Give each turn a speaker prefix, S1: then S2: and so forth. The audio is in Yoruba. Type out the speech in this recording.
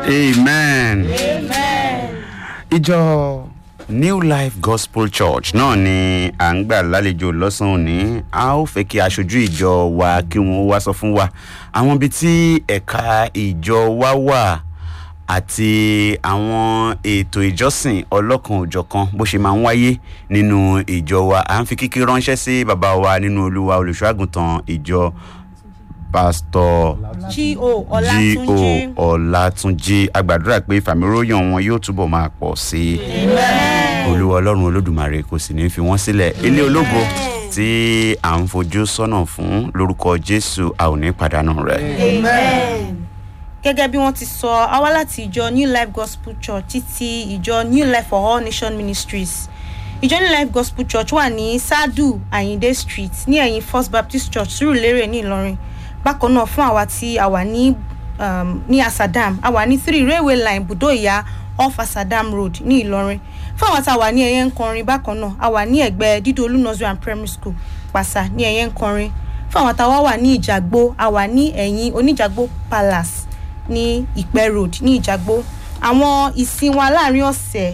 S1: amen. ìjọ new life gospel church náà ni à ń gbà lálejò lọ́sàn-án òní a ó fẹ́ kí aṣojú ìjọ wa kí wọ́n wá sọ fún wa àwọn ibi tí ẹ̀ka ìjọ wa wà àti àwọn ètò ìjọsìn ọlọ́kan òjọ̀kan bó ṣe máa ń wáyé nínú ìjọ wa à ń fi kíkí ránṣẹ́ sí bàbá wa nínú olúwa olùṣọ́àgùntàn ìjọ pásítọ̀
S2: G.O.
S1: G.O.
S2: Ọlátúnjí.
S1: ọ̀làtúnjì agbàdúrà pé ìfàmìróyàn wọn yóò túbọ̀ máa pọ̀ sí i olúwa ọlọ́run olódùmarè kò sì ní fi wọ́n sílẹ̀ ilé ológo tí à ń fojú sọ́nà fún lórúkọ jésù a ò ní pàdánù rẹ̀.
S2: gẹ́gẹ́ bí wọ́n ti sọ a wá láti ìjọ new life gospel church títí ìjọ new life for all nation ministries ìjọ new life gospel church wà ní sadu ayinde street ní ẹ̀yìn first baptist church surulere ní ìlọrin bákan náà fún àwa tí a wà ní um, ní asadam a wà ní three railway line budo ìyá off asadam road ní ìlọrin fún àwọn tá a wà ní ẹyẹ ńkọrin bákan náà a wà ní ẹgbẹ́ dídolú nursery and primary school pàṣà ní ẹyẹ ńkọrin fún àwọn tá a wá wà ní ìjàgbó a wà ní ẹ̀yìn oníjàgbó palace ní ìpẹ́ road ní ìjàgbó àwọn ìsìn wa láàrin ọ̀sẹ̀